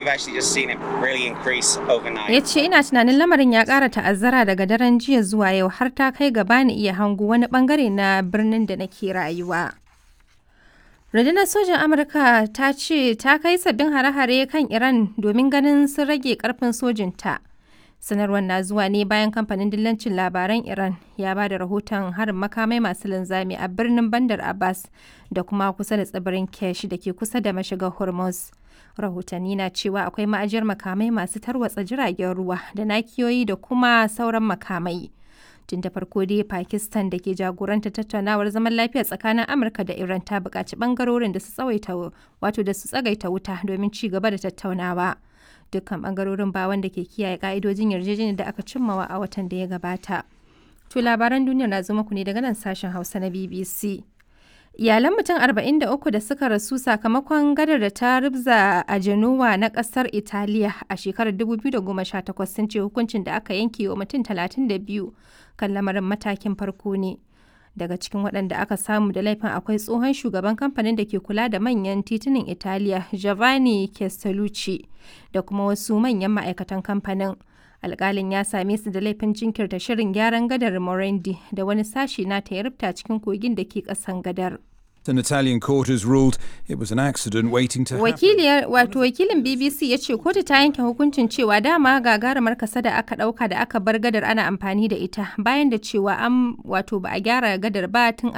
actually just seen it really increase overnight. Ya ce ina tunanin lamarin ya ƙara ta'azzara daga daren jiya zuwa yau har ta kai gaba ni iya hango wani bangare na birnin da nake rayuwa. Rundunar sojan Amurka ta ce ta kai sabbin hare-hare kan Iran domin ganin sun rage karfin sojinta. Sanarwar na zuwa ne bayan kamfanin dillancin labaran Iran ya ba da rahoton harin makamai masu linzami a birnin Bandar Abbas da kuma kusa da tsibirin Kesh da ke kusa da mashigar Hormuz. Rahotanni na cewa akwai ma'ajiyar makamai masu tarwatsa jiragen ruwa da nakiyoyi da kuma sauran makamai. Tun da farko dai Pakistan da ke jagoranta tattaunawar zaman lafiya tsakanin Amurka da Iran ta buƙaci ɓangarorin da su tsawaita wato da su tsagaita wuta domin ci gaba da tattaunawa. dukkan bangarorin ba wanda ke kiyaye ka'idojin yarjejeniyar da aka cimmawa a watan da ya gabata. To labaran duniya na zo muku ne daga nan sashen Hausa na BBC. Iyalan mutum 43 da suka rasu sakamakon gadar da ta rubza a Genoa na kasar Italiya a shekarar 2018 sun ce hukuncin da aka yanke wa mutum 32 kan lamarin matakin farko ne. daga cikin waɗanda aka samu da laifin akwai tsohon shugaban kamfanin da ke kula da manyan titunan italiya giovanni castellucci da kuma wasu manyan ma'aikatan kamfanin alkalin ya same su da laifin jinkirta shirin gyaran gadar morendi da wani sashi na ta rubta cikin kogin da ke ƙasan gadar An Italian court has ruled it was an accident waiting to happen. Wakiliyar wato wakilin BBC ya ce kotu ta yanke hukuncin cewa dama gagarumar kasa da aka dauka da aka bar gadar ana amfani da ita bayan da cewa an wato ba a gyara gadar ba tun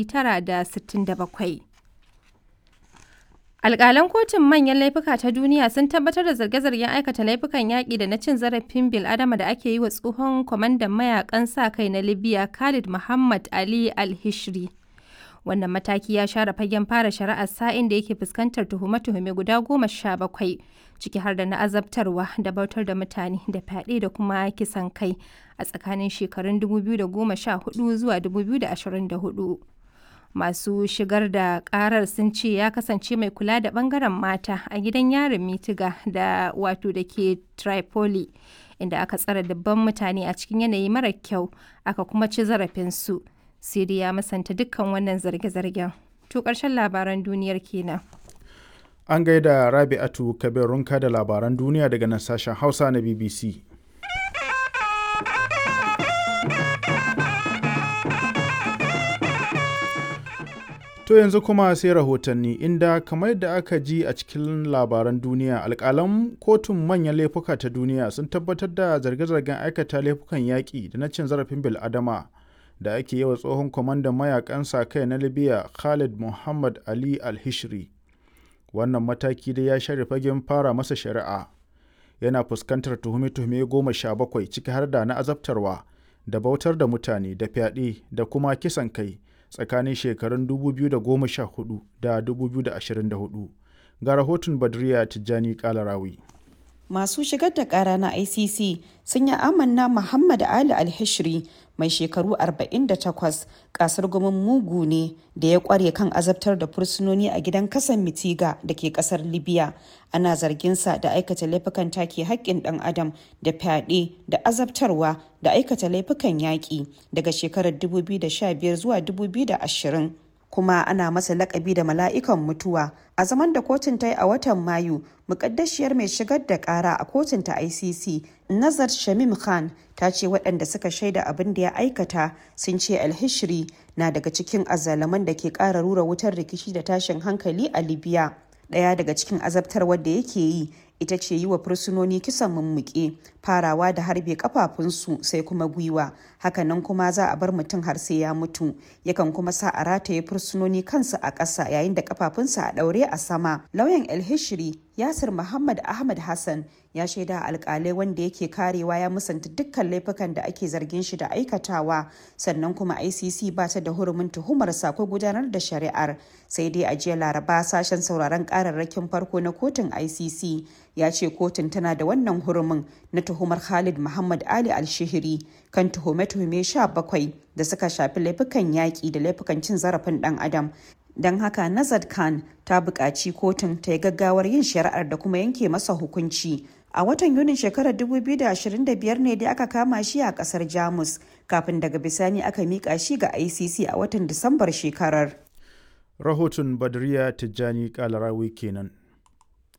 1967. Alƙalan kotun manyan laifuka ta duniya sun tabbatar da zarge-zargen aikata laifukan yaƙi da na cin zarafin bil'adama da ake yi wa tsohon kwamandan mayakan sa kai na Libya Khalid Muhammad Ali Al-Hishri. wannan mataki ya share fagen fara shari'ar sa'in da yake fuskantar tuhume-tuhume guda goma sha bakwai ciki har da na azabtarwa da bautar da mutane da fyaɗe da kuma kisan kai a tsakanin shekarun 2014 zuwa 2024 masu shigar da karar sun ce ya kasance mai kula da bangaren mata a gidan yarin mitiga da wato da ke tripoli inda aka tsara dabban mutane a cikin yanayi mara kyau aka kuma ci zarafinsu Siri ya masanta dukkan wannan zarge-zargen. To ƙarshen labaran duniyar kenan. An gaida Rabi'atu Kabir Runka da labaran duniya daga nan sashen Hausa na BBC. To yanzu kuma sai rahotanni inda kamar da aka ji a cikin labaran duniya alƙalan kotun manyan laifuka ta duniya sun tabbatar da zarge-zargen aikata laifukan yaƙi da na cin zarafin bil'adama. da ake yi wa tsohon kwamandan mayakan sa kai na libya khalid muhammad ali al-hishri wannan mataki dai ya share fagen fara masa shari'a yana fuskantar tuhume-tuhume goma sha bakwai ciki har da na azabtarwa da bautar da mutane da fyaɗe da kuma kisan kai tsakanin shekarun 2014 da 2024 ga rahoton badriya tijjani kalarawi masu shigar da kara na icc sun yi amanna muhammad ali alhishri mai shekaru 48 kasar gumin mugu ne da ya kware kan azabtar da fursunoni a gidan kasan mitiga da ke kasar libya ana zarginsa da aikata laifukan take haƙƙin ɗan adam da fyaɗe da azabtarwa da aikata laifukan yaƙi daga shekarar 2015 zuwa 2020 kuma ana masa lakabi da mala'ikan mutuwa a zaman da kotun ta yi a watan mayu mukaddashiyar mai shigar da kara a kotun ta icc nazar shamim khan ta ce waɗanda suka shaida abin da ya aikata sun ce alhishri na daga cikin azalaman da ke ƙara rura wutar rikici da tashin hankali a libya ɗaya daga cikin azabtarwar da yake yi ita ce yi wa fursunoni kisan mummuke farawa da harbe kafafunsu sai kuma gwiwa hakanan kuma za a bar mutum har sai ya mutu yakan kuma sa a rataye fursunoni kansu a ƙasa yayin da kafafunsa a ɗaure a sama lauyan el-hishri yasir muhammad ahmad hassan ya shaida alkalai wanda yake karewa ya musanta dukkan laifukan da ake zargin shi da aikatawa sannan kuma icc ba ta da hurumin tuhumarsa ko gudanar da shari'ar sai dai a jiya laraba sashen sauraron kararrakin farko na kotun icc ya ce kotun tana da wannan hurumin na tuhumar khalid muhammad ali alshihiri kan tuhume-tuhume 17 da suka shafi laifukan yaƙi da laifukan cin zarafin ɗan adam don haka nazar khan ta buƙaci kotun ta yi gaggawar yin shari'ar da kuma yanke masa hukunci a watan yunin shekarar 2025 ne dai aka kama shi a kasar jamus kafin daga bisani aka miƙa shi ga icc a watan disambar shekarar rahoton badriya tijjani kalarawi kenan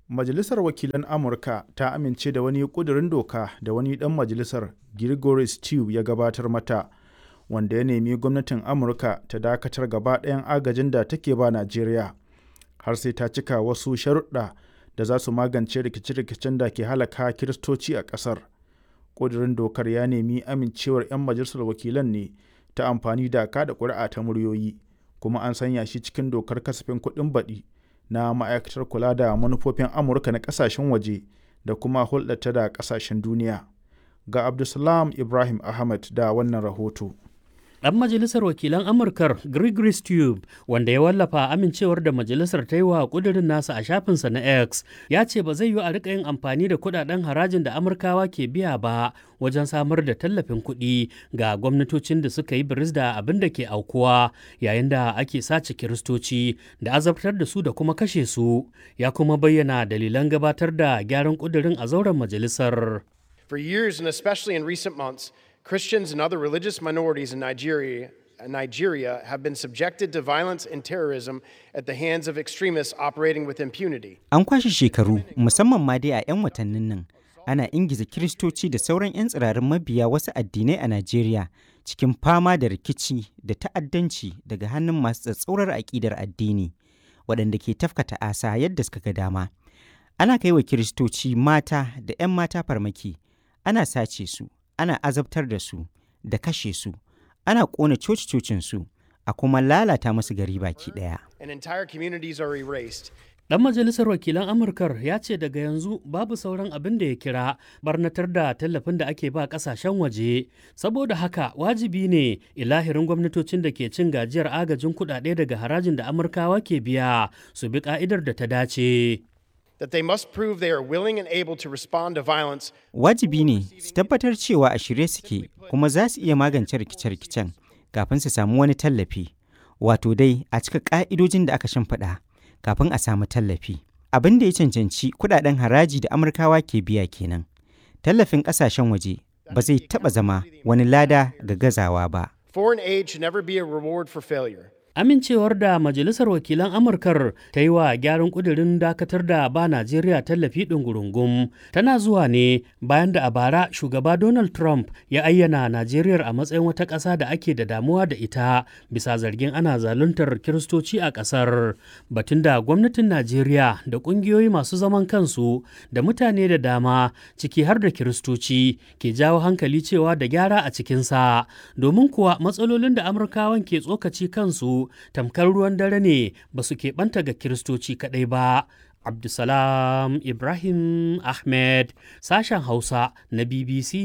Majalisar Wakilan Amurka ta amince da wani ƙudurin doka da wani ɗan majalisar Gregory Stew ya gabatar mata, wanda ya nemi gwamnatin Amurka ta dakatar gaba ɗayan agajin da take ba Najeriya, har sai ta cika wasu sharuɗa da za su magance rikice-rikicen da ke halaka Kiristoci a ƙasar. Ƙudurin dokar ya nemi amincewar 'yan majalisar wakilan ne ta amfani da kada ƙuri'a ta muryoyi, kuma an sanya shi cikin dokar kasafin kuɗin baɗi na ma'aikatar kula da manufofin Amurka na ƙasashen waje da kuma hulɗata da ƙasashen duniya. Ga Abdulsalam Ibrahim Ahmed da wannan rahoto. Ɗan majalisar wakilan Amurkar Gregory Stube wanda ya wallafa amincewar da majalisar ta yi wa ƙudurin nasa a shafinsa na X ya ce ba zai yi a rika yin amfani da kuɗaɗen harajin da Amurkawa ke biya ba wajen samar da tallafin kuɗi ga gwamnatocin da suka yi biris da abin da ke aukuwa yayin da ake sace kiristoci da azabtar da su da kuma kashe su ya kuma bayyana dalilan gabatar da gyaran ƙudurin a zauren majalisar. For years and especially in recent months, Christians and other religious minorities in Nigeria, Nigeria have been subjected to violence and terrorism at the hands of extremists operating with impunity. An kwashe shekaru, musamman ma dai a 'yan watannin nan, ana ingiza Kiristoci da sauran 'yan tsirarin mabiya wasu addinai a Najeriya cikin fama da rikici da ta'addanci daga hannun masu tsatsaurar aƙidar addini, waɗanda ke tafkata asa yadda suka ga dama. Ana kai wa Kiristoci mata da 'yan mata farmaki, ana sace su, ana azabtar da su da kashe su ana ƙona coci-cocinsu a kuma lalata masu gari baki ɗaya. And entire communities are erased. Ɗan majalisar wakilan Amurkar ya ce daga yanzu babu sauran abin da ya kira barnatar da tallafin da ake ba ƙasashen waje. Saboda haka wajibi ne ilahirin gwamnatocin da ke cin gajiyar agajin kuɗaɗe daga harajin da Amurkawa ke biya su bi ƙa'idar da ta dace. That they must prove they are willing and able to respond to violence Wajibi ne su tabbatar cewa a shirye suke kuma za su iya magance rikice-rikicen kafin su samu wani tallafi. Wato dai a cika ƙa'idojin da aka shimfiɗa kafin a samu tallafi. Abin da ya cancanci kuɗaɗen haraji da Amurkawa ke biya kenan. Tallafin ƙasashen waje ba zai taɓa zama wani lada ga gazawa ba. Foreign aid should never be a reward for failure. Amincewar da Majalisar Wakilan Amurkar ta yi wa gyaran ƙudurin dakatar da ba Najeriya tallafi ɗungurungum tana zuwa ne bayan da a bara shugaba Donald Trump ya ayyana Najeriya a matsayin wata ƙasa da ake da damuwa da ita bisa zargin ana zaluntar Kiristoci a ƙasar. Batun da gwamnatin Najeriya da ƙungiyoyi masu zaman kansu da mutane da dama ciki har da Kiristoci ke jawo hankali cewa da gyara a cikinsa domin kuwa matsalolin da Amurkawan ke tsokaci kansu tamkar ruwan dare ne ba su keɓanta ga kiristoci kaɗai ba abdulsalam ibrahim ahmed sashen hausa na bbc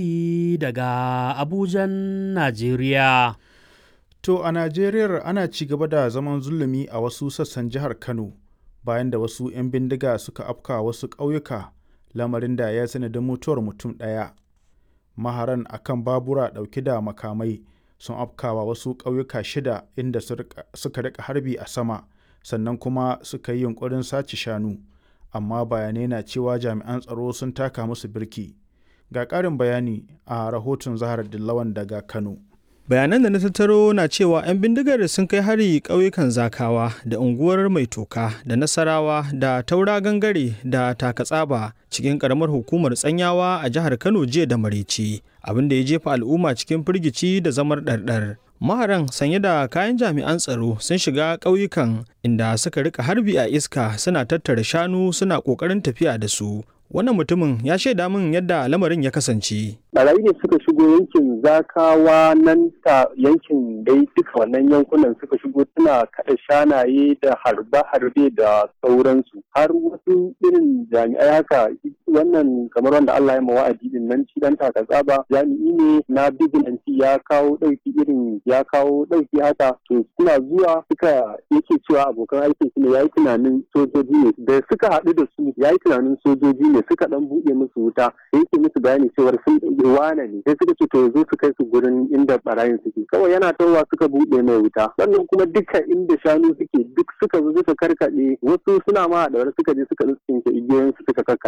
daga abujan najeriya To a Najeriya ana ci gaba da zaman zulumi a wasu sassan jihar Kano bayan da wasu 'yan bindiga suka afka wasu ƙauyuka lamarin da ya sanadin mutuwar mutum ɗaya. Maharan akan babura ɗauke da makamai sun afkawa wasu ƙauyuka shida inda suka rika harbi a sama sannan kuma suka yi yunkurin sace shanu amma bayanai na cewa jami'an tsaro sun taka musu birki ga ƙarin bayani a rahoton zahar dillawan daga kano bayanan da na tattaro na cewa 'yan bindigar sun kai hari ƙauyukan zakawa da unguwar mai toka da nasarawa da taura gangare da takatsaba cikin ƙaramar hukumar tsanyawa a jihar kano jiya da maraice abin da ya jefa al'umma cikin firgici da zamar ɗarɗar maharan sanye da kayan jami'an tsaro sun shiga ƙauyukan inda suka rika harbi a iska suna tattara shanu suna ƙoƙarin tafiya da su wannan mutumin ya shaida min yadda lamarin ya kasance. Barayi ne suka shigo yankin zakawa nan ta yankin dai duka wannan yankunan suka shigo suna kaɗa shanaye da harbe-harbe da sauransu har wasu irin jami'ai haka wannan kamar wanda Allah ya wa'adi din nan shi dan taka tsaba jami'i ne na bigilanci ya kawo ɗauki irin ya kawo ɗauki haka to suna zuwa suka yake cewa abokan aikin su ne yayi tunanin sojoji ne da suka haɗu da su yayi tunanin sojoji ne suka dan buɗe musu wuta yake musu bayani cewar sun wane ne sai suka ce to yanzu su kai su gurin inda barayin suke kawai yana tawa suka buɗe mai wuta sannan kuma duka inda shanu suke duk suka zo suka karkaɗe wasu suna ma da wani suka je suka tsinke igiyoyin su suka karkaɗa haka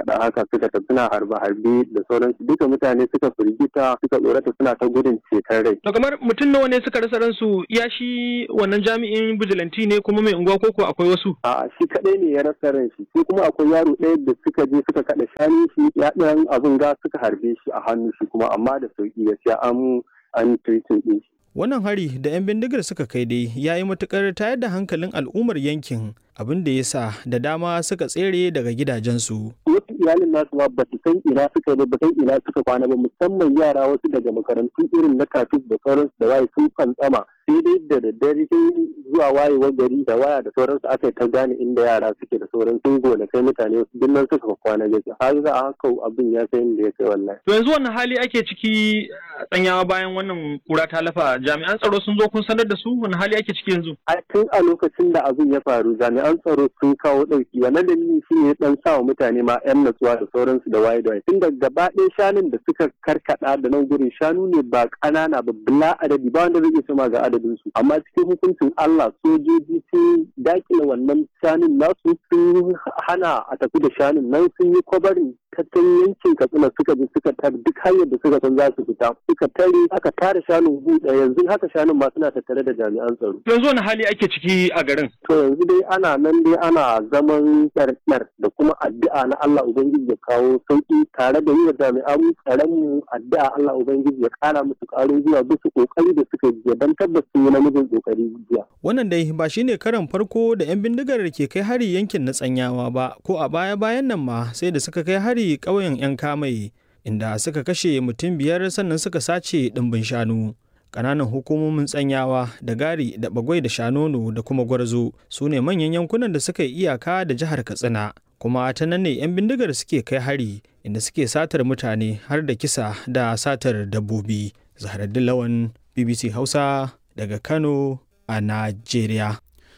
suka tafi suna harbe-harbe da sauransu duka mutane suka firgita suka tsorata suna ta gudun ceton rai. To kamar mutum nawa ne suka rasa ransu ya shi wannan jami'in bijilanti ne kuma mai unguwa koko akwai wasu? A shi kaɗai ne ya rasa ran shi sai kuma akwai yaro ɗaya da suka je suka kaɗa shani shi ya ɗan abin ga suka harbe shi a hannu shi kuma amma da sauki gaskiya an an treating ɗin shi. Wannan hari da 'yan bindigar suka kai dai ya yi matukar tayar da hankalin al'ummar yankin abin da ya sa da dama suka tsere daga gidajensu. Wasu iyalin nasu ma ba su san ina suka ba san ina suka kwana ba musamman yara wasu daga makarantu irin na kafin da sauransu da waye sun fantsama sai dai da daddare sai zuwa wayewar gari da waya da sauransu aka yi ta gane inda yara suke da sauran sun gona kai mutane wasu duk nan suka kwana gaskiya har za a haka abin ya kai inda ya kai wallahi. To yanzu wannan hali ake ciki tsanyawa bayan wannan kura ta lafa jami'an tsaro sun zo kun sanar da su wani hali ake ciki yanzu. A tun a lokacin da abin ya faru jami'an tsaro sun kawo ɗauki wannan dalili shi ne dan sa wa mutane ma 'yan natsuwa da sauransu da waye da waye tun da gaba ɗaya shanun da suka karkada da nan gurin shanu ne ba ƙanana ba bila adadi ba wanda zai iya sama ga adadin su amma cikin hukuncin Allah sojoji sun dakile wannan shanun nasu sun hana a tafi da shanun nan sun yi kwabarin tattalin yankin katsina suka bi suka tar duk hanyar da suka san za su fita suka tare aka tare shanun buɗe yanzu haka shanun ma suna tattare da jami'an tsaro. Yanzu wani hali ake ciki a garin? To yanzu dai ana nan dai ana zaman ɗarɗar da kuma addu'a na Allah Ubangiji ya kawo sauƙi tare da yi wa jami'an tsaron mu addu'a Allah Ubangiji ya ƙara musu ƙarin zuwa bisa ƙoƙari da suka yi don tabbas sun yi namijin ƙoƙari jiya. Wannan dai ba shine karan farko da 'yan bindigar ke kai hari yankin na tsanyawa ba ko a baya-bayan nan ma sai da suka kai hari ƙauyen 'yan kamai inda suka kashe mutum biyar sannan suka sace ɗimbin shanu. Ƙananan hukumomin tsanyawa da gari da bagwai da shanono da kuma gwarzo su ne manyan yankunan da suka yi iyaka da jihar Katsina. Kuma ta nan ne 'yan bindigar suke kai hari inda suke satar mutane har da kisa da satar dabbobi. Zaharaddin Lawan BBC Hausa daga Kano a Najeriya.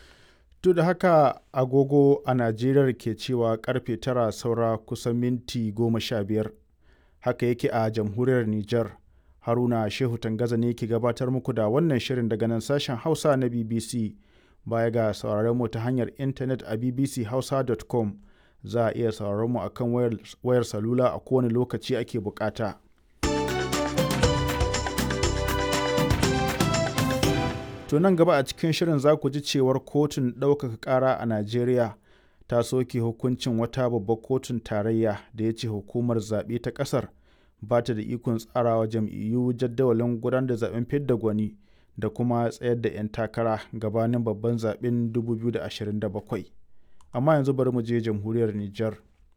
Duk da haka agogo a Najeriya ke cewa karfe tara saura kusan minti goma sha biyar. Haka yake a jamhuriyar Nijar. Haruna Shehu Tangaza ne ke gabatar muku da wannan shirin daga nan sashen Hausa na BBC. Baya ga sauraron mu ta hanyar intanet a bbchausa.com za a iya sauraron mu akan wayar, wayar salula a kowane lokaci ake bukata. To nan gaba a cikin shirin za ku ji cewar kotun ɗaukaka ƙara a Najeriya ta soke hukuncin wata babbar kotun tarayya da ya ce hukumar zaɓe ta ƙasar ba ta da ikon tsarawa jam'iyyu jadawalin gudanar da zaɓen fidda gwani da kuma tsayar da 'yan takara gabanin babban zaɓen 2027. Amma yanzu bari mu je jamhuriyar Nijar.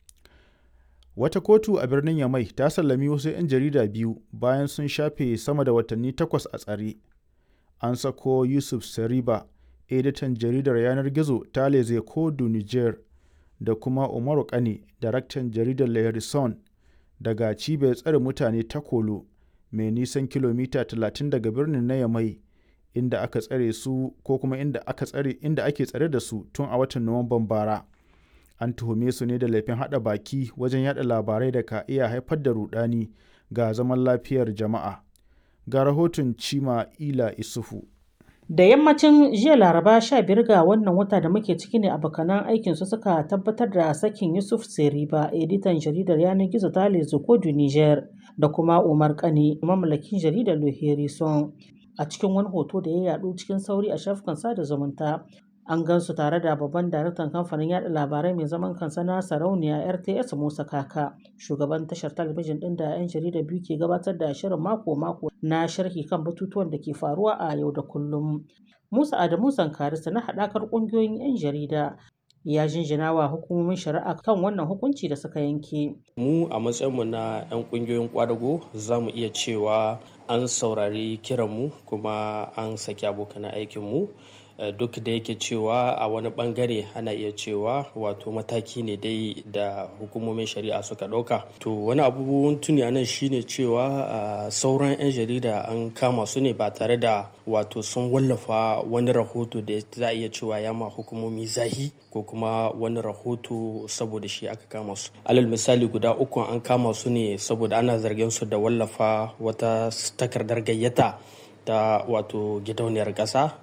Wata kotu a birnin Yamai ta sallami wasu 'yan jarida biyu bayan sun shafe sama da watanni takwas a tsare. an sako yusuf sariba editan jaridar yanar gizo ta leze kodu niger da kuma umaru kane daraktan jaridar lehrison daga cibiyar tsare mutane ta kolo mai nisan kilomita 30 daga birnin na yamai inda aka tsare su ko kuma inda aka tsare inda ake tsare da su tun a watan nuwamban bara an tuhume su ne da laifin hada baki wajen yada labarai da ka iya haifar da rudani ga zaman lafiyar jama'a ga rahoton Cima Ila Isufu. Da yammacin jiya Laraba 15 ga wannan wata da muke ciki ne abokanan aikinsu suka tabbatar da sakin Yusuf Seriba, editan jaridar yanar gizo ta Kodu Niger, da kuma Umar Kane, mamallakin jaridar Loherison. A cikin wani hoto da ya yadu cikin sauri a shafukan sada zumunta, an gansu tare da babban daraktan kamfanin yada labarai mai zaman kansa na sarauniya rts musa kaka shugaban tashar talabijin din da 'yan jarida biyu ke gabatar da shirin mako-mako na sharhi kan batutuwan da ke faruwa a yau da kullum musa adamu zankarista na haɗakar ƙungiyoyin 'yan jarida ya jinjina wa hukumomin shari'a kan wannan hukunci da suka yanke mu a matsayinmu na 'yan ƙungiyoyin kwadago za mu iya cewa an saurari kiranmu kuma an saki abokan aikinmu duk da yake cewa a wani bangare ana iya cewa wato mataki ne dai da hukumomin shari'a suka ɗauka to wani abubuwan tuni a nan shine cewa sauran 'yan jarida an kama su ne ba tare da wato sun wallafa wani rahoto da za a iya cewa ya ma hukumomi zahi ko kuma wani rahoto saboda shi aka kama su alal misali guda uku an kama su ne saboda ana zargin su da wallafa wata takardar gayyata ta wato gidauniyar ƙasa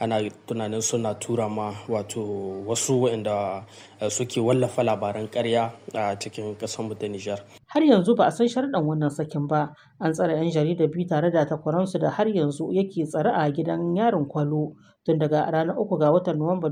ana tunanin suna tura ma wato wasu waɗanda suke wallafa labaran karya a cikin ƙasarmu ta Nijar. Har yanzu ba a san sharɗan wannan sakin ba. An tsare 'yan jarida biyu tare da takwaransu da har yanzu yake tsare a gidan yarin kwalo tun daga ranar uku ga watan Nuwamba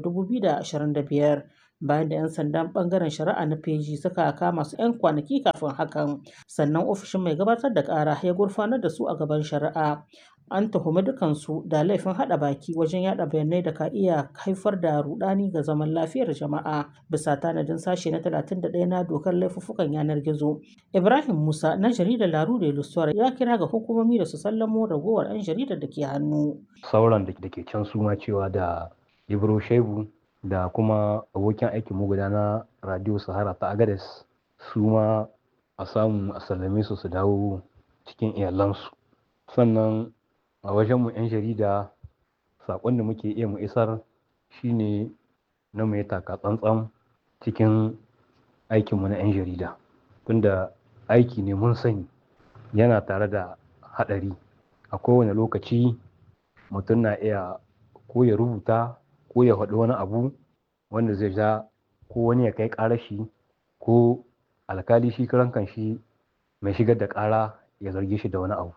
2025. bayan da 'yan sandan bangaren shari'a na feji suka kama su 'yan kwanaki kafin hakan sannan ofishin mai gabatar da kara ya gurfanar da su a gaban shari'a an tuhumi dukansu da laifin hada baki wajen yada bayanai da ka iya haifar da rudani ga zaman lafiyar jama'a bisa tanadin sashe na 31 na dokar laifuffukan yanar gizo ibrahim musa na jaridar laru da ilustuwar ya kira ga hukumomi da su sallamo ragowar 'yan jaridar da ke hannu sauran da ke can su ma cewa da ibro shebu da kuma abokin aikin mu guda na radio sahara ta agades su ma a samu a sallame su su dawo cikin iyalansu sannan a wajenmu 'yan jarida saƙon da muke iya mu isar shine na mai taka tsantsan cikin aikinmu na 'yan jarida tunda aiki ne mun sani yana tare da haɗari a kowane lokaci mutum na iya ko ya rubuta ko ya faɗi wani abu wanda zai ja ko wani ya kai ƙara shi ko alkali shi karan kan shi mai shigar da ƙara ya zarge shi da wani abu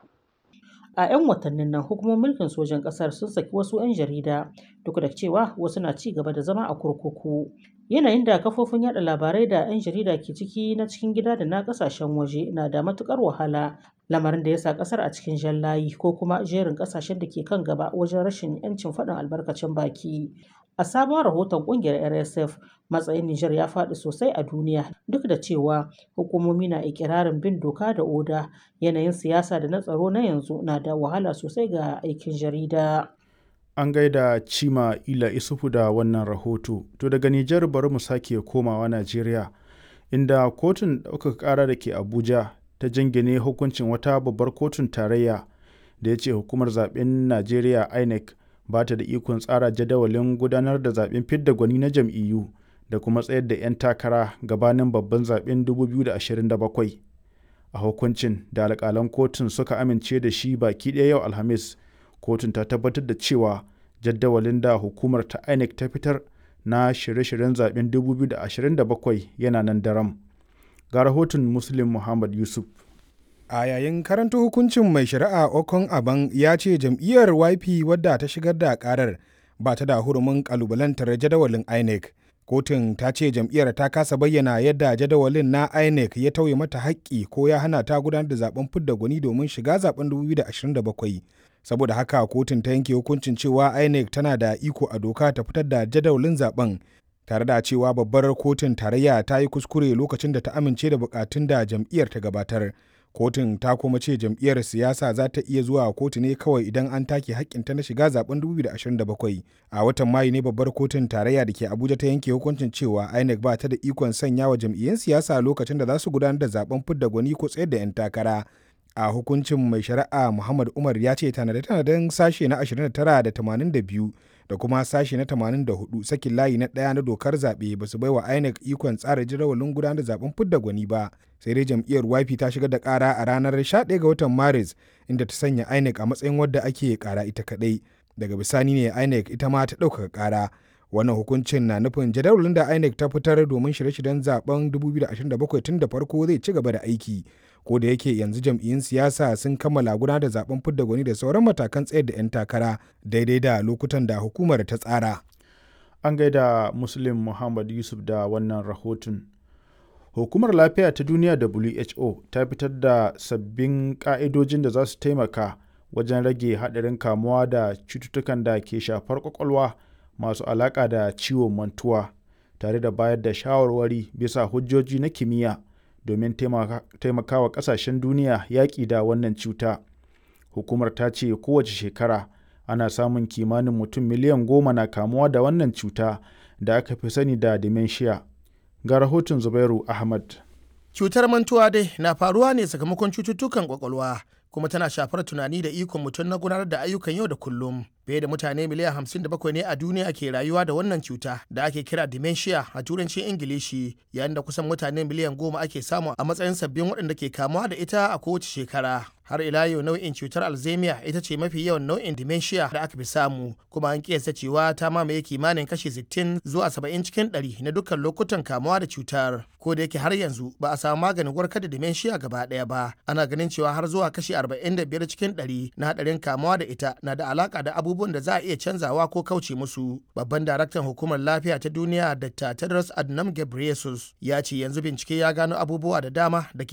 a 'yan watannin nan hukumomin mulkin sojan ƙasar sun saki wasu 'yan jarida duk da cewa wasu na ci gaba da zama a kurkuku yanayin da kafofin yada labarai da 'yan jarida ke ciki na cikin gida da na kasashen waje na da matukar wahala lamarin da ya sa kasar a cikin jan layi ko kuma jerin kasashen da ke kan gaba wajen rashin 'yancin faɗin albarkacin baki a sabon rahoton kungiyar rsf matsayin nijar ya faɗi sosai a duniya duk da cewa hukumomi na ikirarin bin doka da oda yanayin siyasa da na tsaro na yanzu na da wahala sosai ga aikin jarida an gaida cima ila isufu da wannan rahoto to daga nijar bari mu sake komawa najeriya inda kotun ɗaukaka ƙara da ke abuja ta jingine hukuncin wata babbar kotun tarayya da ya ce hukumar zaben najeriya inec ba ta da ikon tsara jadawalin gudanar da zaben fidda gwani na jam'iyyu da kuma tsayar da 'yan takara gabanin babban zaben 2027 a hukuncin da alƙalan kotun suka amince da shi baki ɗaya yau alhamis kotun ta tabbatar da cewa jadawalin da hukumar ta inec ta fitar na shirye-shiryen zaben 2027 yana nan daram ga rahoton muslim muhammad yusuf a yayin karanta hukuncin mai shari'a okon aban ya ce jam'iyyar yp wadda ta shigar da karar ba ta da hurumin kalubalantar jadawalin inec kotun ta ce jam'iyyar ta kasa bayyana yadda jadawalin na inec ya tauye mata haƙƙi ko ya hana ta gudanar da zaben fidda gwani domin shiga zaben 2027 saboda haka kotun ta yanke hukuncin cewa inec tana da iko a doka ta fitar da jadawalin zaben tare da cewa babbar kotun tarayya ta yi kuskure lokacin da ta amince da bukatun da jam'iyyar ta gabatar kotun ta kuma ce jam'iyyar siyasa za ta iya zuwa kotu ne kawai idan an take hakkinta na shiga zaben 2027 a watan mayu ne babbar kotun tarayya da ke abuja ta yanke hukuncin cewa inec ba ta da ikon sanya wa jam'iyyun siyasa lokacin da za su gudanar da zaben fidda gwani ko tsayar da 'yan takara a hukuncin mai shari'a muhammad umar ya ce tanade-tanaden sashe na 29 da 82 da kuma sashe na 84 sakin layi na ɗaya na dokar zaɓe ba su baiwa inec ikon tsara jadawalin gudanar da zaben fidda gwani ba sai dai jam'iyyar YP ta shigar da ƙara a ranar 11 ga watan maris inda ta sanya inec a matsayin wadda ake ƙara ita kaɗai daga bisani ne inec ita ma ta ɗaukaka ƙara wannan hukuncin na nufin jadawalin da inec ta fitar domin shirye-shiryen zaben 2027 tun da farko zai ci gaba da aiki ko da yake yanzu jam'iyyun siyasa sun kammala gudanar da zaben fidda gwani da sauran matakan tsayar da 'yan takara daidai da lokutan da hukumar ta tsara an gaida muslim muhammad yusuf da wannan rahoton hukumar lafiya ta duniya who ta fitar da sabbin ka'idojin da za su taimaka wajen rage haɗarin kamuwa da cututtukan da ke shafar kwakwalwa masu alaƙa da ciwon mantuwa tare da bayar da shawarwari bisa hujjoji na kimiyya domin taimakawa ƙasashen duniya yaƙi da wannan cuta hukumar ta ce kowace shekara ana samun kimanin mutum miliyan goma na kamuwa da wannan cuta da aka fi sani da dementia ga rahoton zubairu ahmad cutar mantuwa dai na faruwa ne sakamakon cututtukan kwakwalwa kuma tana shafar tunani da ikon mutum na gudanar da ayyukan yau da kullum fiye da mutane miliyan 57 ne a duniya ke rayuwa da wannan cuta da ake kira dementia a turancin ingilishi yayin da kusan mutane miliyan goma ake samu a matsayin sabbin waɗanda ke kamuwa da ita a kowace shekara har ila yau nau'in cutar alzheimer ita ce mafi yawan nau'in dementia da aka fi samu kuma an kiyasta cewa ta mamaye kimanin kashi 60 zuwa 70 cikin 100 na dukkan lokutan kamuwa da cutar ko da yake har yanzu ba a samu maganin warkar da dementia gaba ɗaya ba ana ganin cewa har zuwa kashi 45 cikin 100 na hadarin kamuwa da ita na da alaka da abubuwan da za a iya canzawa ko kauce musu babban daraktan hukumar lafiya ta duniya dr tedros adhanom ghebreyesus ya ce yanzu bincike ya gano abubuwa da dama da ke